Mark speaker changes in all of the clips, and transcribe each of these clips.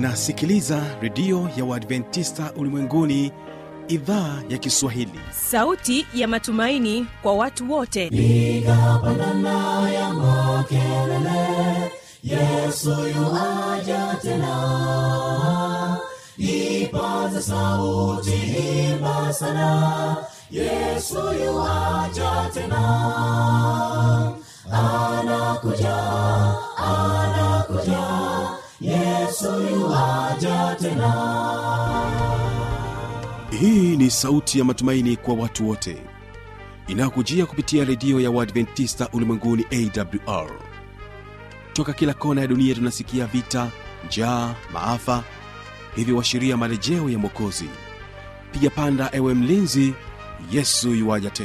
Speaker 1: unasikiliza redio ya uadventista ulimwenguni idhaa ya kiswahili
Speaker 2: sauti ya matumaini kwa watu wote
Speaker 3: piga pandana ya makelele yesu yuaja tena ipaze sauti imba sana yesu yuaja tena anakuja anakuja yesu yuaja tena
Speaker 1: hii ni sauti ya matumaini kwa watu wote inayokujia kupitia redio ya uadventista ulimwenguni awr toka kila kona ya dunia tunasikia vita njaa maafa hivyo washiria marejeo ya mwokozi piga panda ewe mlinzi yesu yuwaja tena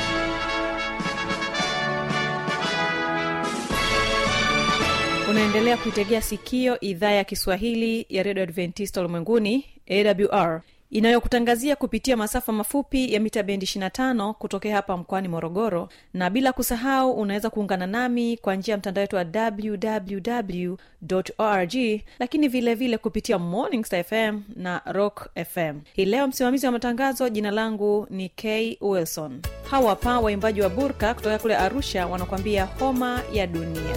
Speaker 2: unaendelea kuitegea sikio idhaa ya kiswahili ya redio adventista ulimwenguni awr inayokutangazia kupitia masafa mafupi ya mita bendi 25 kutokea hapa mkoani morogoro na bila kusahau unaweza kuungana nami kwa njia ya mtandao wetu wa www org lakini vile vile kupitia morning Star fm na rock fm hii leo msimamizi wa matangazo jina langu ni k wilson hawa hapa waimbaji wa burka kutoka kule arusha wanakuambia homa ya dunia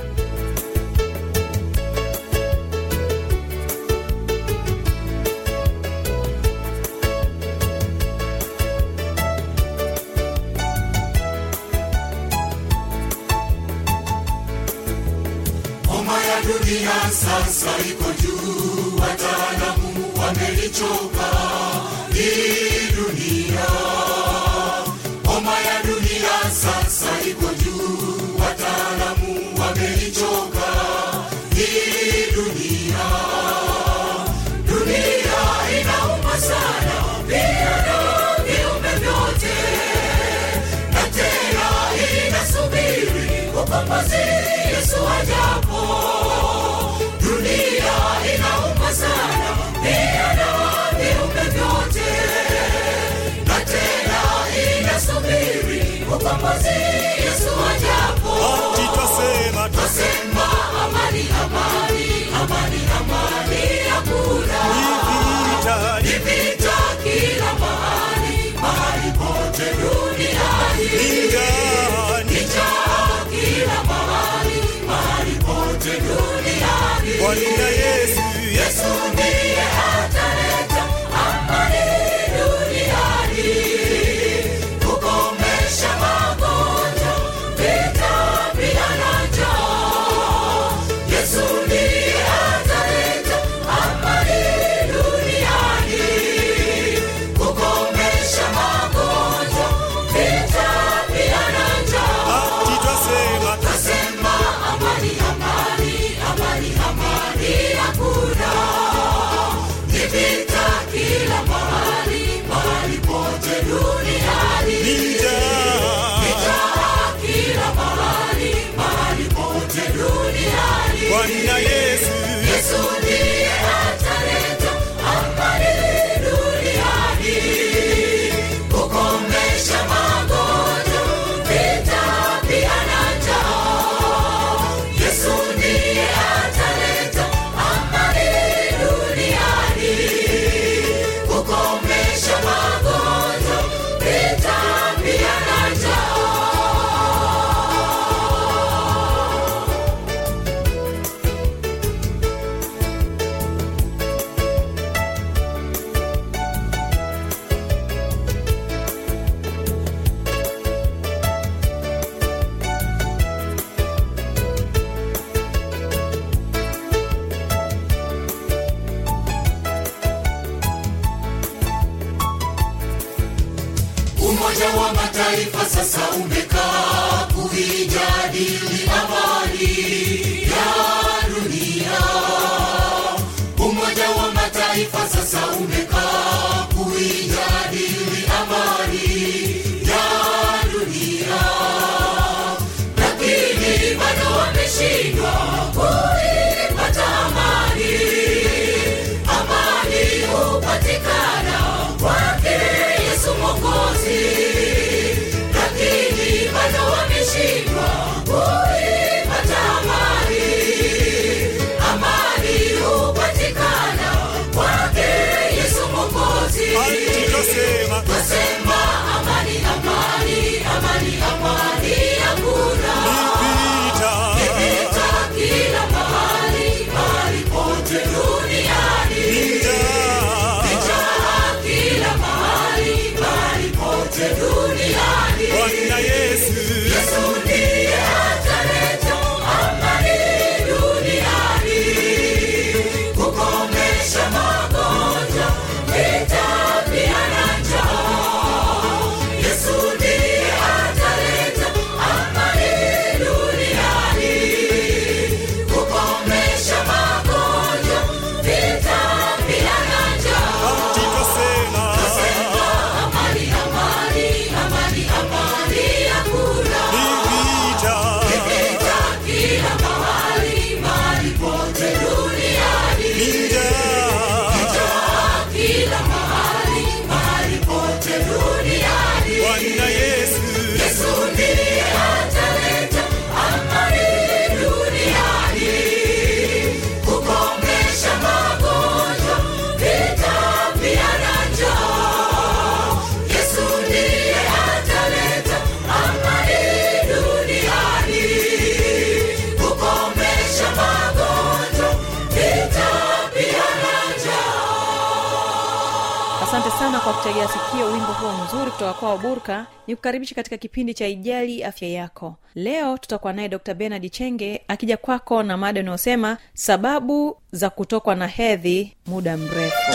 Speaker 3: homa ya dunia sasa iko juu wataalamu wamelichoka hii dunia homa ya dunia sasa iko juu wataalamu wamelichoka hii dunia dunia inauma sana pia na viumbe vyote na tena inasubiri ukombozi yesu ajapo dunia inauma sana pia na viumbe vyote na tena inasubiri ukombozi yesu ajapo
Speaker 4: ati twasema
Speaker 3: twasema amani amani amani amani hakuna
Speaker 4: twasita
Speaker 3: ni vita kila mahali mahali pote duniani
Speaker 4: ingani
Speaker 3: njaa kila mahali mahali pote duniani
Speaker 4: bwana yesu
Speaker 3: yesu ndiye ataleta amani duniani kukomesha magonjwa vita pia na njaa yesu ndiye ataleta amani duniani kukomesha magonjwa vita pia na njaa
Speaker 4: ati twasema
Speaker 3: Nasema amani, amani, amani, amani hakuna. Ni vita kila mahali, mahali pote duniani.
Speaker 4: njaa
Speaker 3: Njaa kila mahali, mahali pote duniani.
Speaker 4: bwana yesu
Speaker 3: Yesu ndiye ataleta amani duniani. Kukomesha magonjwa, vita pia na njaa. Yesu ndiye ataleta amani duniani. Kukomesha magonjwa, vita pia na njaa. Umoja wa Mataifa sasa umekaa kuijadili amani ya dunia. Umoja wa Mataifa sasa umekaa kuijadili amani ya dunia, lakini bado wameshindwa kuipata amani. Amani hupatikana kwake Yesu Mwokozi, lakini bado wameshindwa kuipata amani. Amani hupatikana yesu ndiye ataleta amani duniani kukomesha magonjwa vita pia na njaa yesu ndiye ataleta amani duniani kukomesha magonjwa vita pia na njaa
Speaker 4: Tutasema
Speaker 3: amani amani amani amani hakuna
Speaker 4: ni vita.
Speaker 3: vita kila mahali mahali pote duniani
Speaker 4: Ni njaa.
Speaker 3: kila mahali mahali pote duniani
Speaker 4: Bwana Yesu
Speaker 3: yesu ndiye ataleta amani duniani kukomesha magonjwa vita pia na njaa yesu ndiye ataleta amani duniani kukomesha magonjwa vita pia na njaa
Speaker 2: asante sana kwa kutegea sikio wimbo huo mzuri kutoka kwao burka ni kukaribisha katika kipindi cha ijali afya yako leo tutakuwa naye dr benard chenge akija kwako na mada inayosema sababu za kutokwa na hedhi muda mrefu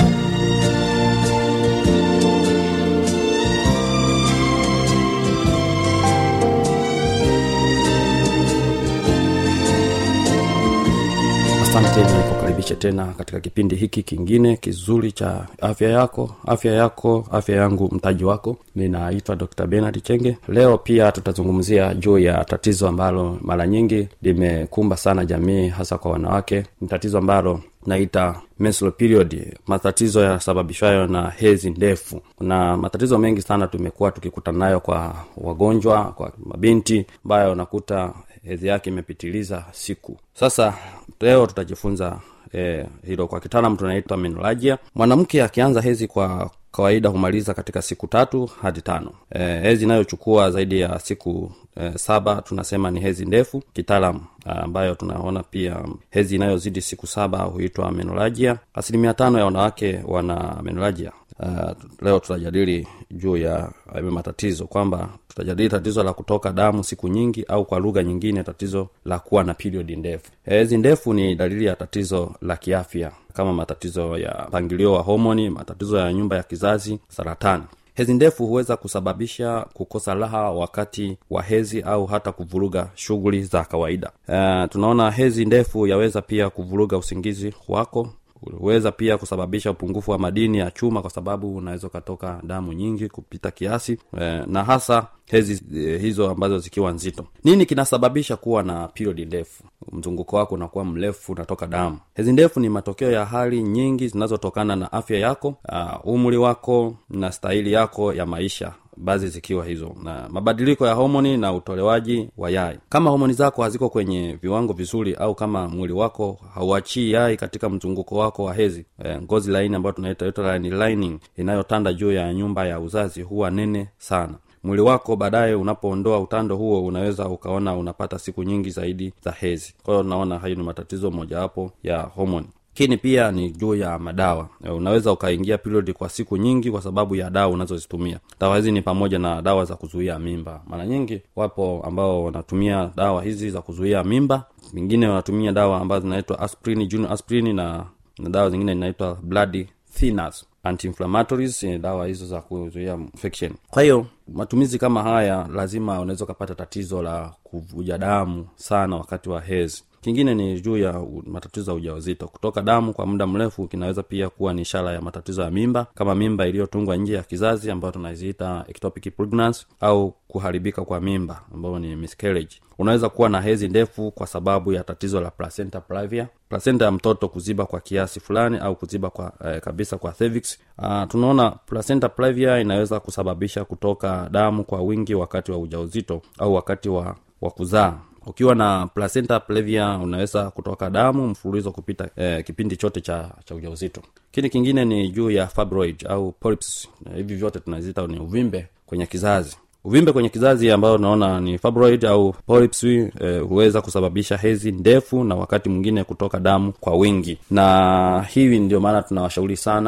Speaker 5: asante nikukaribishe tena katika kipindi hiki kingine kizuri cha afya yako afya yako afya yangu mtaji wako ninaitwa dr benard chenge leo pia tutazungumzia juu ya tatizo ambalo mara nyingi limekumba sana jamii hasa kwa wanawake ni tatizo ambalo naita menstrual period matatizo yasababishwayo na hezi ndefu kuna matatizo mengi sana tumekuwa tukikutana nayo kwa wagonjwa kwa mabinti ambayo unakuta hedhi yake imepitiliza siku sasa leo tutajifunza eh, hilo kwa kitaalam tunaitwa menolagia mwanamke akianza hezi kwa kawaida humaliza katika siku tatu hadi tano eh, hezi inayochukua zaidi ya siku eh, saba tunasema ni hezi ndefu kitaalam ambayo tunaona pia hezi inayozidi siku saba huitwa menolagia asilimia tano ya wanawake wana menolagia uh, leo tutajadili juu ya hayo matatizo kwamba tutajadili tatizo la kutoka damu siku nyingi au kwa lugha nyingine tatizo la kuwa na period ndefu hezi ndefu ni dalili ya tatizo la kiafya kama matatizo ya mpangilio wa homoni matatizo ya nyumba ya kizazi saratani hezi ndefu huweza kusababisha kukosa raha wakati wa hezi au hata kuvuruga shughuli za kawaida uh, tunaona hezi ndefu yaweza pia kuvuruga usingizi wako huweza pia kusababisha upungufu wa madini ya chuma kwa sababu unaweza ukatoka damu nyingi kupita kiasi eh, na hasa hezi eh, hizo ambazo zikiwa nzito nini kinasababisha kuwa na period ndefu mzunguko wako unakuwa mrefu unatoka damu hezi ndefu ni matokeo ya hali nyingi zinazotokana na afya yako uh, umri wako na stahili yako ya maisha baadhi zikiwa hizo na mabadiliko ya homoni na utolewaji wa yai kama homoni zako haziko kwenye viwango vizuri au kama mwili wako hauachii yai katika mzunguko wako wa hezi e, ngozi laini ambayo tunaita uterine lining inayotanda juu ya nyumba ya uzazi huwa nene sana mwili wako baadaye unapoondoa utando huo unaweza ukaona unapata siku nyingi zaidi za hezi kwa hiyo unaona hayo ni matatizo mojawapo ya homoni lakini pia ni juu ya madawa E, unaweza ukaingia period kwa siku nyingi kwa sababu ya dawa unazozitumia dawa hizi ni pamoja na dawa za kuzuia mimba mara nyingi wapo ambao wanatumia dawa hizi za kuzuia mimba wengine wanatumia dawa ambazo zinaitwa aspirin junior aspirin na, na dawa zingine inaitwa blood thinners anti-inflammatories ni dawa hizo za kuzuia infection kwa hiyo matumizi kama haya lazima unaweza ukapata tatizo la kuvuja damu sana wakati wa hezi kingine ni juu ya u- matatizo ya ujauzito kutoka damu kwa muda mrefu kinaweza pia kuwa ni ishara ya matatizo ya mimba kama mimba iliyotungwa nje ya kizazi ambayo tunaiziita ectopic pregnancy au kuharibika kwa mimba ambayo ni miscarriage unaweza kuwa na hezi ndefu kwa sababu ya tatizo la placenta previa placenta ya mtoto kuziba kwa kiasi fulani au kuziba kwa eh, kabisa kwa cervix uh, tunaona placenta previa inaweza kusababisha kutoka damu kwa wingi wakati wa ujauzito au wakati wa wa kuzaa ukiwa na placenta previa unaweza kutoka damu mfululizo kupita eh, kipindi chote cha cha ujauzito kini kingine ni juu ya fibroid au polyps Na hivi vyote tunaziita ni uvimbe kwenye kizazi uvimbe kwenye kizazi ambayo unaona ni fibroid au polyps eh, huweza kusababisha hezi ndefu na wakati mwingine kutoka damu kwa wingi na hivi ndio maana tunawashauri sana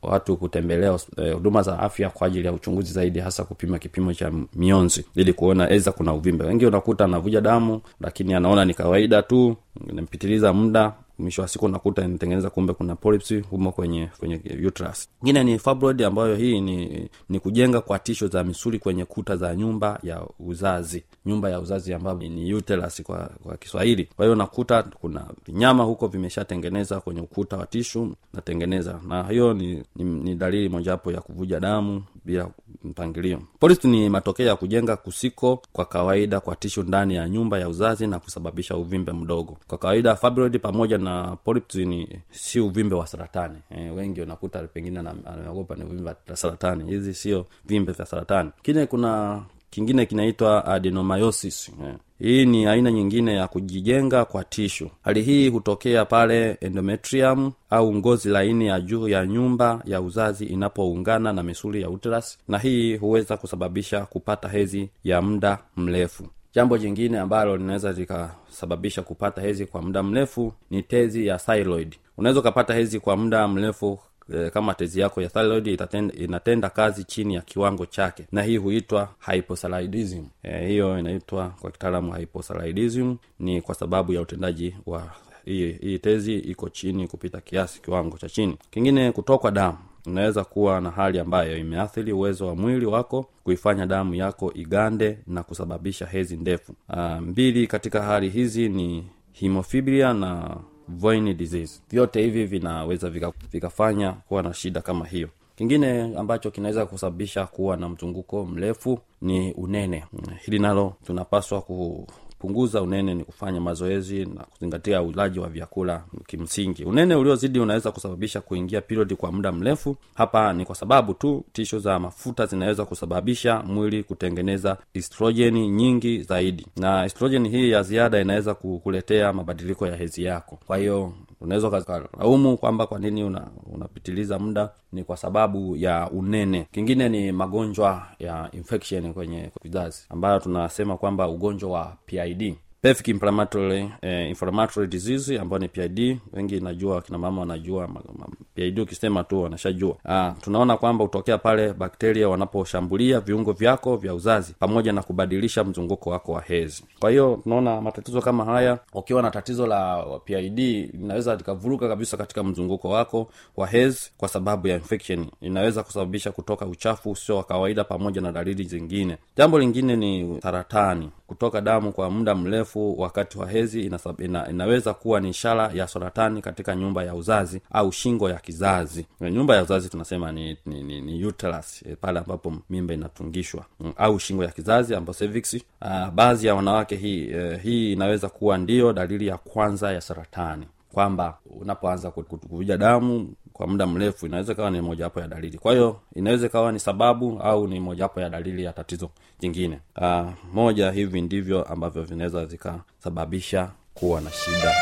Speaker 5: watu kutembelea hos- eh, huduma za afya kwa ajili ya uchunguzi zaidi hasa kupima kipimo cha mionzi ili kuona eza kuna uvimbe wengi unakuta anavuja damu lakini anaona ni kawaida tu inampitiliza muda mwisho wa siku unakuta inatengeneza kumbe kuna polyps humo kwenye kwenye uterus ingine ni fibroid ambayo hii ni ni kujenga kwa tisho za misuli kwenye kuta za nyumba ya uzazi nyumba ya uzazi ambayo ni- ni uterus kwa kwa kiswahili kwa hiyo unakuta kuna vinyama huko vimeshatengeneza kwenye ukuta wa tishu natengeneza na hiyo ni, ni, ni dalili mojawapo ya kuvuja damu bila mpangilio polyps ni matokeo ya kujenga kusiko kwa kawaida kwa tishu ndani ya nyumba ya uzazi na kusababisha uvimbe mdogo kwa kawaida fibroid pamoja na polyps ni si uvimbe wa saratani e, wengi unakuta pengine ana- anaogopa ni uvimbe wa saratani hizi sio vimbe vya saratani kine kuna kingine kinaitwa adenomyosis eh. hii ni aina nyingine ya kujijenga kwa tishu hali hii hutokea pale endometrium au ngozi laini ya juu ya nyumba ya uzazi inapoungana na misuli ya uterus na hii huweza kusababisha kupata hezi ya muda mrefu jambo jingine ambalo linaweza likasababisha kupata hezi kwa muda mrefu ni tezi ya thyroid unaweza ukapata hezi kwa muda mrefu eh, kama tezi yako ya thyroid itatenda, inatenda kazi chini ya kiwango chake na hii huitwa hypothyroidism eh, hiyo inaitwa kwa kitaalamu hypothyroidism ni kwa sababu ya utendaji wa hii, hii tezi iko chini kupita kiasi kiwango cha chini kingine kutokwa damu unaweza kuwa na hali ambayo imeathiri uwezo wa mwili wako kuifanya damu yako igande na kusababisha hezi ndefu uh, mbili katika hali hizi ni hemophilia na voin disease vyote hivi vinaweza vika- vikafanya kuwa na shida kama hiyo kingine ambacho kinaweza kusababisha kuwa na mzunguko mrefu ni unene hili nalo tunapaswa ku kupunguza unene ni kufanya mazoezi na kuzingatia ulaji wa vyakula kimsingi unene uliozidi unaweza kusababisha kuingia period kwa muda mrefu hapa ni kwa sababu tu tisho za mafuta zinaweza kusababisha mwili kutengeneza estrojeni nyingi zaidi na estrojeni hii ya ziada inaweza ku- kuletea mabadiliko ya hezi yako kwa hiyo unaweza ukalaumu kwamba kwa nini una, unapitiliza muda ni kwa sababu ya unene kingine ni magonjwa ya infection kwenye vizazi ambayo tunasema kwamba ugonjwa wa pid pelvic inflammatory, eh, inflammatory disease ambayo ni pid wengi najua kina mama wanajua ma- ma- pid ukisema tu wanashajua ah, tunaona kwamba hutokea pale bakteria wanaposhambulia viungo vyako vya uzazi pamoja na kubadilisha mzunguko wako wa hezi kwa hiyo tunaona matatizo kama haya ukiwa na tatizo la pid linaweza likavuruga kabisa katika mzunguko wako wa hezi kwa sababu ya infection inaweza kusababisha kutoka uchafu usio wa kawaida pamoja na dalili zingine jambo lingine ni saratani kutoka damu kwa muda mrefu wakati wa hezi inasab, ina, inaweza kuwa ni ishara ya saratani katika nyumba ya uzazi au shingo ya kizazi Na nyumba ya uzazi tunasema ni, ni, ni, ni uterus eh, pale ambapo mimba inatungishwa mm, au shingo ya kizazi ambayo cervix uh, baadhi ya wanawake hii uh, hii inaweza kuwa ndiyo dalili ya kwanza ya saratani kwamba unapoanza ku- ku- kuvuja damu kwa muda mrefu inaweza ikawa ni mojawapo ya dalili kwa hiyo inaweza ikawa ni sababu au ni mojawapo ya dalili ya tatizo jingine uh, moja hivi ndivyo ambavyo vinaweza vikasababisha kuwa na shida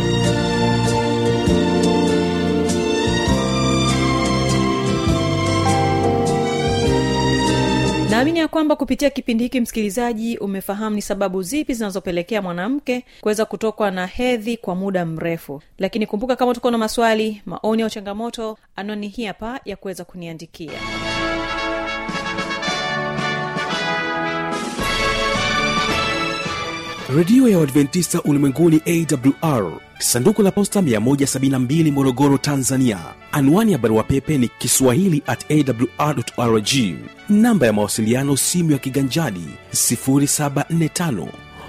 Speaker 2: naamini ya kwamba kupitia kipindi hiki msikilizaji umefahamu ni sababu zipi zinazopelekea mwanamke kuweza kutokwa na hedhi kwa muda mrefu lakini kumbuka kama tuko na maswali maoni au changamoto anwani hii hapa ya kuweza kuniandikia
Speaker 1: redio ya uadventista ulimwenguni awr sanduku la posta 172 morogoro tanzania anwani ya barua pepe ni kiswahili at awrrg namba ya mawasiliano simu ya kiganjadi 745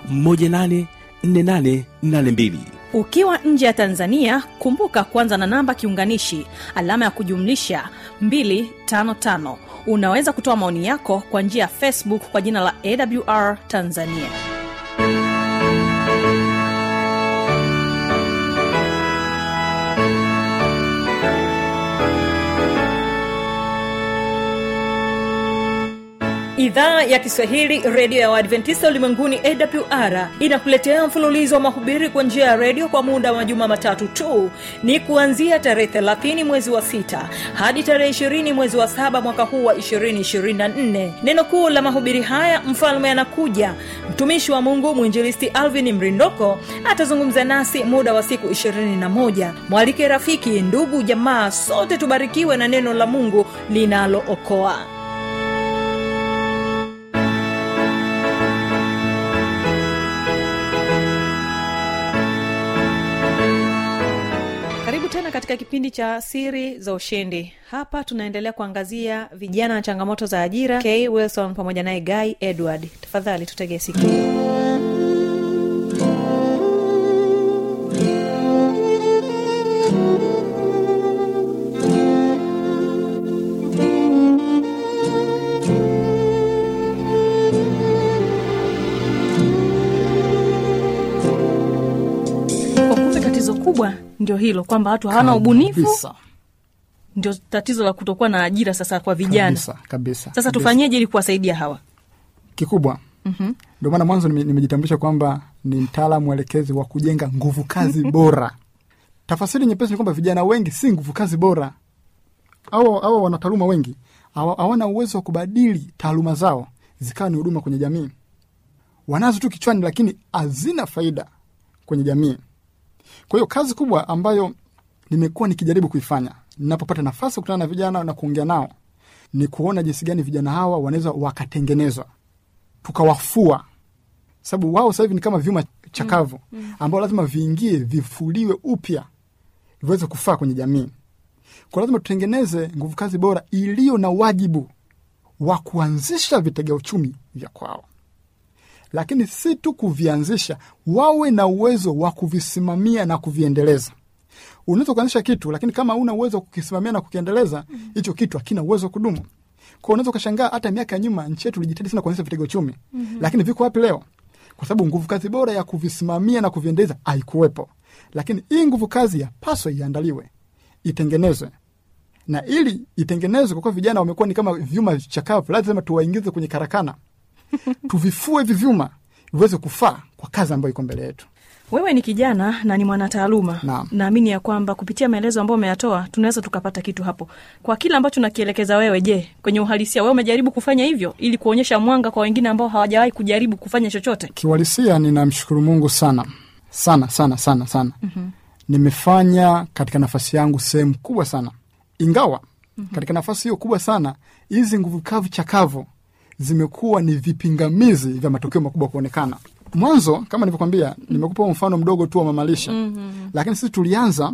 Speaker 1: 184882
Speaker 2: ukiwa nje ya tanzania kumbuka kuanza na namba kiunganishi alama ya kujumlisha 255 unaweza kutoa maoni yako kwa njia ya facebook kwa jina la awr tanzania idhaa ya kiswahili redio ya waadventista ulimwenguni awr inakuletea mfululizo wa mahubiri kwa njia ya redio kwa muda wa majuma matatu tu ni kuanzia tarehe 30 mwezi wa 6 hadi tarehe 20 mwezi wa 7 mwaka huu wa 224 neno kuu la mahubiri haya mfalme anakuja mtumishi wa mungu mwinjilisti alvin mrindoko atazungumza nasi muda wa siku 21 mwalike rafiki ndugu jamaa sote tubarikiwe na neno la mungu linalookoa karibu tena katika kipindi cha siri za ushindi hapa tunaendelea kuangazia vijana na changamoto za ajira k wilson pamoja naye guy edward tafadhali tutegee sikio Kwa kumbe tatizo kubwa ndio hilo kwamba watu hawana ubunifu
Speaker 6: Kabisa,
Speaker 2: ndio tatizo la kutokuwa na ajira sasa kwa vijana
Speaker 6: kabisa, kabisa,
Speaker 2: sasa
Speaker 6: kabisa.
Speaker 2: tufanyeje ili kuwasaidia hawa
Speaker 6: kikubwa ndio maana mwanzo nime- nimejitambulisha kwamba ni mtaalamu mwelekezi wa kujenga nguvu kazi bora tafasiri nyepesi ni kwamba vijana wengi si nguvu kazi bora au au wana taaluma wengi hawa- hawana uwezo wa kubadili taaluma zao zikawa ni huduma kwenye jamii wanazo tu kichwani lakini hazina faida kwenye jamii kwa hiyo kazi kubwa ambayo nimekuwa nikijaribu kuifanya ninapopata nafasi ya kukutana na vijana na kuongea nao ni kuona jinsi gani vijana hawa wanaweza wakatengenezwa tukawafua sababu wao sasa hivi ni kama vyuma chakavu ambao lazima viingie vifuliwe upya viweze kufaa kwenye jamii kwa lazima tutengeneze nguvu kazi bora iliyo na wajibu wa kuanzisha vitega uchumi vya kwao lakini si tu kuvianzisha wawe na uwezo wa kuvisimamia na kuviendeleza unaweza kuanzisha kitu lakini kama una uwezo wa kukisimamia na kukiendeleza hicho kitu hakina uwezo wa kudumu kwa unaweza ukashangaa hata miaka ya nyuma nchi yetu ilijitahidi sana kuanzisha vitega uchumi mm-hmm. lakini viko wapi leo kwa sababu nguvu kazi bora ya kuvisimamia na kuviendeleza haikuwepo lakini hii nguvu kazi yapaswa iandaliwe itengenezwe na ili itengenezwe kwa kuwa vijana wamekuwa ni kama vyuma chakavu lazima tuwaingize kwenye karakana tuvifue hivi vyuma viweze kufaa kwa kazi ambayo iko mbele yetu
Speaker 2: wewe ni kijana na ni mwanataaluma
Speaker 6: Naam.
Speaker 2: naamini ya kwamba kupitia maelezo ambayo umeyatoa tunaweza tukapata kitu hapo kwa kile ambacho nakielekeza wewe je kwenye uhalisia wewe umejaribu kufanya hivyo ili kuonyesha mwanga kwa wengine ambao hawajawahi kujaribu kufanya chochote
Speaker 6: kiuhalisia ninamshukuru mungu sana sana sana sana sana mm-hmm. nimefanya katika nafasi yangu sehemu kubwa sana ingawa mm-hmm. katika nafasi hiyo kubwa sana hizi nguvu kavu chakavu zimekuwa ni vipingamizi vya matokeo makubwa kuonekana mwanzo kama nilivyokwambia nimekupa mfano mdogo tu wa mamalisha mm-hmm. lakini sisi tulianza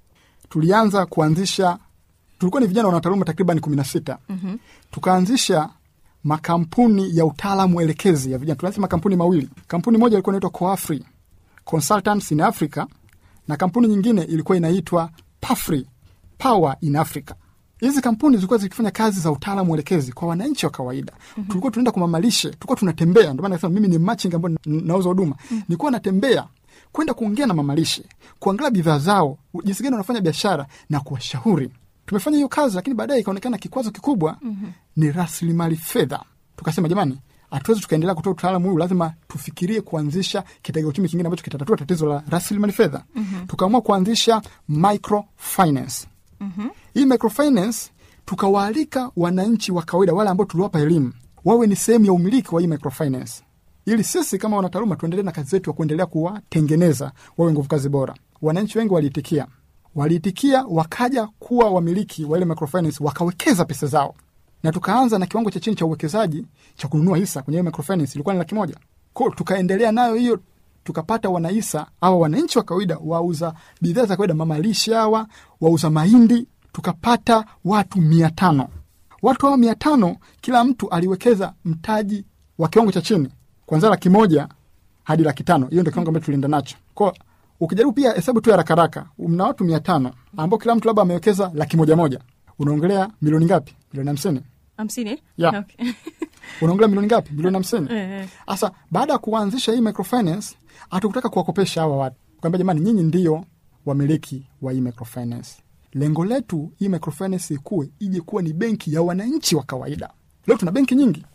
Speaker 6: tulianza kuanzisha tulikuwa ni vijana wanataaluma takriban kumi na sita mm-hmm. tukaanzisha makampuni ya utaalamu elekezi ya vijana tulianzisha makampuni mawili kampuni moja ilikuwa inaitwa coafri consultants in africa na kampuni nyingine ilikuwa inaitwa pafri power in africa hizi kampuni zilikuwa zikifanya kazi za utaalamu elekezi kwa wananchi wa kawaida mm-hmm. tulikuwa tunaenda kumamalishe tulikuwa tunatembea ndio maana nasema mimi ni machinga ambao n- nauza huduma mm-hmm. nilikuwa natembea kwenda kuongea na mamalishe kuangalia bidhaa zao jinsi gani wanafanya biashara na kuwashauri tumefanya hiyo kazi lakini baadaye ikaonekana kikwazo kikubwa mm-hmm. ni rasilimali fedha tukasema jamani hatuwezi tukaendelea kutoa utaalamu huu lazima tufikirie kuanzisha kitega uchumi kingine ambacho kitatatua tatizo la rasilimali fedha mm-hmm. tukaamua kuanzisha microfinance mm-hmm. hii microfinance tukawaalika wananchi wa kawaida wale ambao tuliwapa elimu wawe ni sehemu ya umiliki wa hii microfinance ili sisi kama wanataaluma tuendelee na kazi zetu ya kuendelea kuwatengeneza wawe nguvu kazi bora wananchi wengi waliitikia waliitikia wakaja kuwa wamiliki wa ile microfinance wakawekeza pesa zao na tukaanza na kiwango cha chini cha uwekezaji cha kununua hisa kwenye hiyo microfinance ilikuwa ni laki moja ko tukaendelea nayo hiyo tukapata wanahisa awa wananchi wa kawaida wauza bidhaa za kawaida mamalishe hawa wauza mahindi tukapata watu mia tano watu hawa mia tano kila mtu aliwekeza mtaji wa kiwango cha chini kwanzia laki moja hadi laki tano hiyo ndio kiwango ambacho tulienda nacho ko ukijaribu pia hesabu tu ya rakaraka mna watu mia tano ambao kila mtu labda amewekeza laki moja moja unaongelea milioni ngapi milioni hamsini
Speaker 2: hamsini
Speaker 6: Yeah.
Speaker 2: okay.
Speaker 6: unaongelea milioni ngapi milioni hamsini
Speaker 2: Eh, eh.
Speaker 6: sasa baada ya kuanzisha hii microfinance hatukutaka kuwakopesha hawa watu kwamba jamani nyinyi ndio wamiliki wa hii microfinance lengo letu hii microfinance ikuwe ije kuwa ni benki ya wananchi wa kawaida leo tuna benki nyingi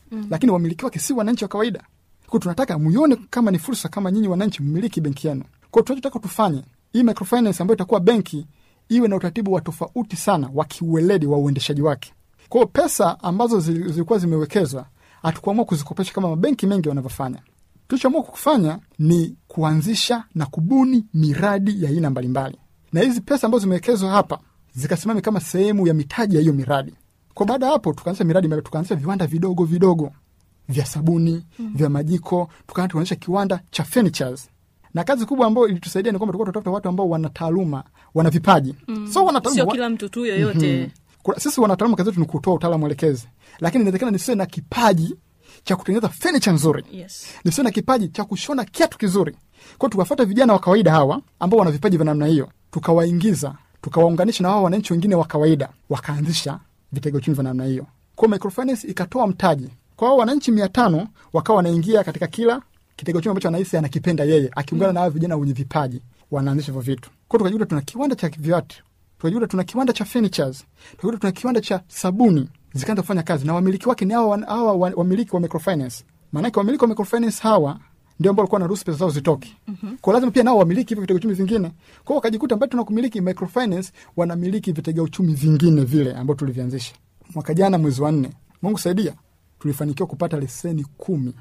Speaker 6: mm. lakini wamiliki wake si wananchi wa kawaida ko tunataka muione kama ni fursa kama nyinyi wananchi mmiliki benki yenu ko tunachotaka tufanye hii microfinance ambayo itakuwa benki iwe na utaratibu wa tofauti sana wa kiueledi wa uendeshaji wake kwao pesa ambazo zi- zilikuwa zimewekezwa hatukuamua kuzikopesha kama mabenki mengi wanavyofanya tulichoamua kufanya ni kuanzisha na kubuni miradi ya aina mbalimbali na hizi pesa ambazo zimewekezwa hapa zikasimame kama sehemu ya mitaji ya hiyo miradi kwa baada ya hapo tukaanzisha miradi mbali- tukaanzisha viwanda vidogo vidogo vya sabuni mm. vya majiko tukaanza tukaanzisha kiwanda cha furnitures na kazi kubwa ambayo ilitusaidia ni kwamba tulikuwa tunatafuta watu ambao wana taaluma wana vipaji mm. so wana taaluma
Speaker 2: sio
Speaker 6: wa-
Speaker 2: kila mtu tu yoyote
Speaker 6: kuna, sisi wanataalamu kazi yetu ni kutoa utaalamu elekezi, lakini inawezekana nisiwe na kipaji cha kutengeneza furniture nzuri,
Speaker 2: yes.
Speaker 6: nisiwe na kipaji cha kushona kiatu kizuri. Kwao tukawafata vijana wa kawaida hawa ambao wana vipaji vya namna hiyo, tukawaingiza, tukawaunganisha na wao wananchi wengine wa kawaida, wakaanzisha vitega uchumi vya namna hiyo. Kwao microfinance ikatoa mtaji kwa hao wananchi mia tano, wakawa wanaingia katika kila kitega uchumi ambacho anahisi anakipenda yeye, akiungana na hao vijana wenye vipaji, wanaanzisha hivyo vitu. Kwao tukajikuta tuna kiwanda cha viatu tukajikuta tuna kiwanda cha furnitures, tukajikuta tuna kiwanda cha sabuni, zikaanza kufanya kazi na wamiliki wake ni hawa wan- hawa wa- wamiliki wa microfinance. Maanake wamiliki wa microfinance hawa ndio ambao walikuwa wanaruhusu pesa zao zitoke. Mm-hmm. Kwa lazima pia nao wamiliki hivyo vitega uchumi vingine. Kwa hiyo wakajikuta mbali tuna kumiliki microfinance, wanamiliki vitega uchumi vingine vile ambao tulivianzisha mwaka jana mwezi wa nne. Mungu saidia, tulifanikiwa kupata leseni kumi,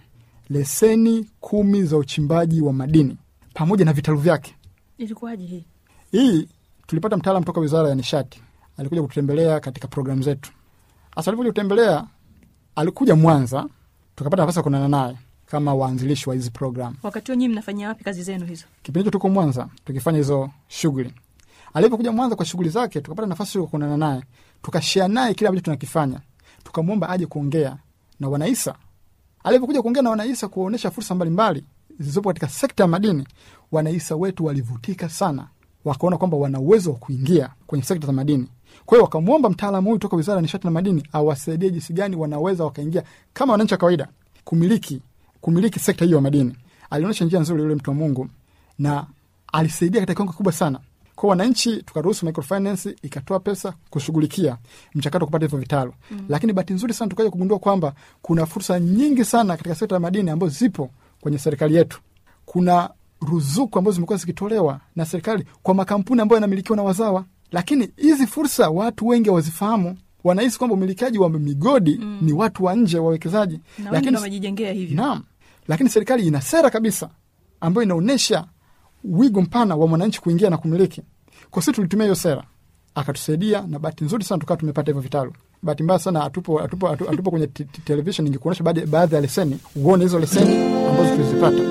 Speaker 6: leseni kumi za uchimbaji wa madini pamoja na vitalu vyake.
Speaker 2: ilikuwaje hii
Speaker 6: Hii tulipata mtaalam toka wizara ya nishati, alikuja kututembelea katika programu zetu. Hasa alivyokuja kutembelea, alikuja Mwanza, tukapata nafasi ya kuonana naye kama waanzilishi wa hizi programu.
Speaker 2: wakati huo nyii mnafanyia wapi kazi zenu hizo
Speaker 6: Kipindi hicho tuko Mwanza tukifanya hizo shughuli. Alivyokuja Mwanza kwa shughuli zake, tukapata nafasi ya kuonana naye, tukashea naye kile ambacho tunakifanya, tukamwomba aje kuongea na wanaisa. Alivyokuja kuongea na wanaisa, kuwaonyesha fursa mbalimbali zilizopo katika sekta ya madini, wanaisa wetu walivutika sana, wakaona kwamba wana uwezo wa kuingia kwenye sekta za madini. Kwa hiyo wakamwomba mtaalamu huyu toka wizara ya nishati na madini awasaidie jinsi gani wanaweza wakaingia kama wananchi wa kawaida kumiliki kumiliki sekta hiyo ya madini. Alionyesha njia nzuri yule mtu wa Mungu na alisaidia katika kiwango kikubwa sana kwa wananchi. Tukaruhusu microfinance ikatoa pesa kushughulikia mchakato wa kupata hivyo vitalu mm. Lakini bahati nzuri sana tukaja kugundua kwamba kuna fursa nyingi sana katika sekta ya madini ambazo zipo kwenye serikali yetu. Kuna ruzuku ambazo zimekuwa zikitolewa na serikali kwa makampuni ambayo yanamilikiwa na wazawa, lakini hizi fursa watu wengi hawazifahamu. Wanahisi kwamba umilikaji wa migodi mm. ni watu wa nje, wawekezaji,
Speaker 2: na wengi ndo wamejijengea hivyo
Speaker 6: Naam, lakini serikali ina sera kabisa ambayo inaonyesha wigo mpana wa mwananchi kuingia na kumiliki. Kwa sisi tulitumia hiyo sera, akatusaidia na bahati nzuri sana tukawa tumepata hivyo vitalu. Bahati mbaya sana hatupo, hatupo, hatu- hatupo kwenye t- t- television, ingekuonyesha baadhi baadhi ya leseni, uone hizo leseni ambazo tulizipata.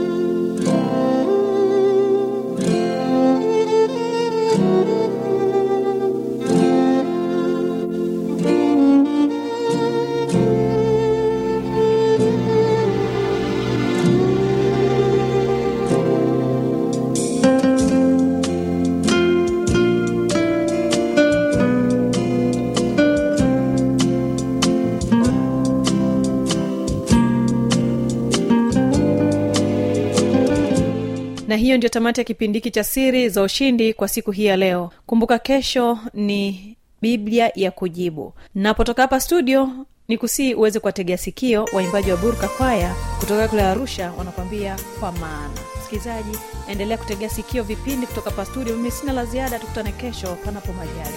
Speaker 2: na hiyo ndio tamati ya kipindi hiki cha siri za ushindi kwa siku hii ya leo kumbuka kesho ni biblia ya kujibu napotoka hapa studio ni kusii uweze kuwategea sikio waimbaji wa burka kwaya kutoka kule arusha wanakwambia kwa maana msikilizaji endelea kutegea sikio vipindi kutoka hapa studio mimi sina la ziada tukutane kesho panapo majali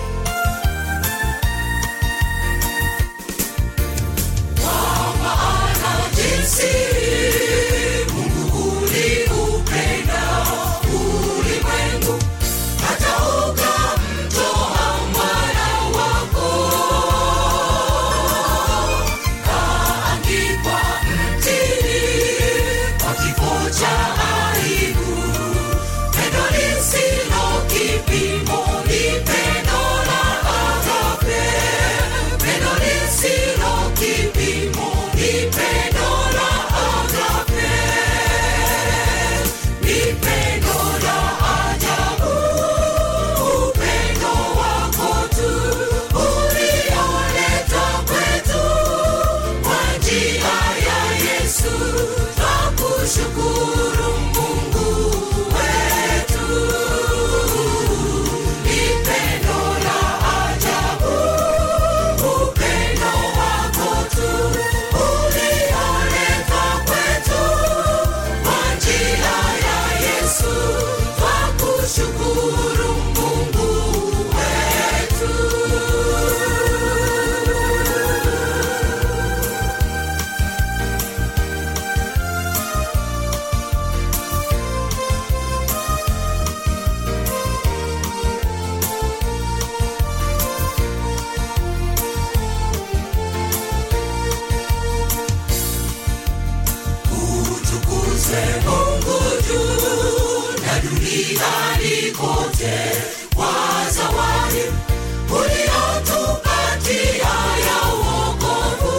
Speaker 3: jinsi Mungu uliupenda ulimwengu hata ukamtoa mwana wako kaangikwa mtini kwa kifo cha aibu. Pendo lisilo kipimo ni pendo la agape, pendo lisilo kipimo ni pendo la agape. duniani kote kwa zawadi uliotupatia ya wokovu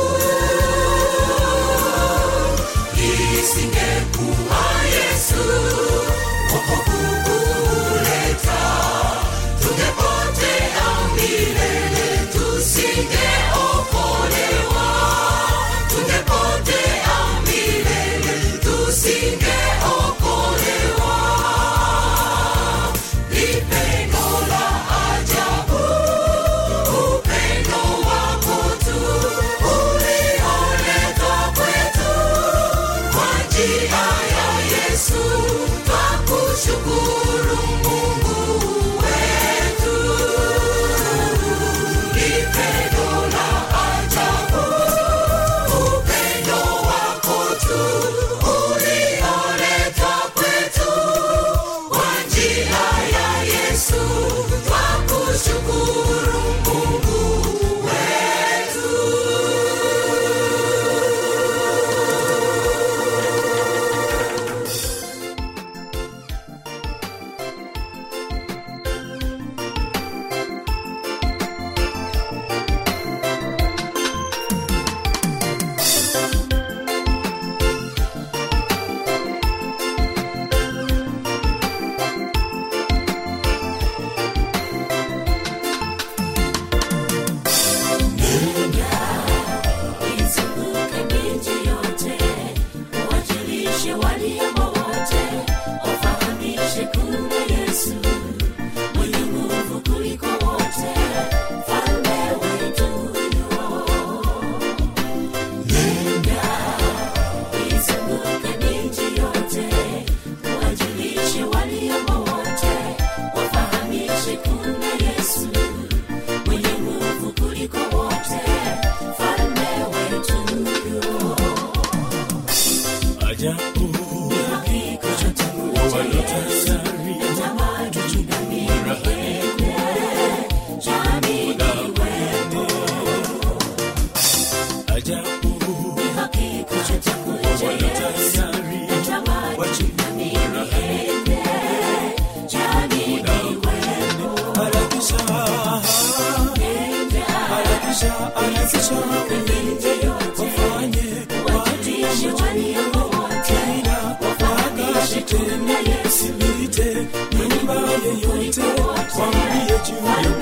Speaker 3: isingekuwa yesu wokovu kuleta tungepotea milele tusingeokolewa tungepotea milele tusingeokolewa ni pendo la ajabu upendo wako tu ulioletwa kwetu kwa njia ya yesu twakushukuru mungu wetu ni pendo la ajabu upendo wako tu ulioletwa kwetu kwa njia ya yesu twakushukuru mungu wetu
Speaker 7: izunguke miji yote uwajulishe waliomo wote wafahamishe kuna yesu mwenye nguvu kuliko wote falme wetu yo nenda izunguke miji yote uwajulishe waliomo wote wafahamishe kuna yesu mwenye nguvu kuliko wote falme wetu yo
Speaker 4: ajabu walotayari ajabu walotayari harakisha harakisha harakisha wafanye kila wakati tena usilite nyumba yeyote wambie juu ya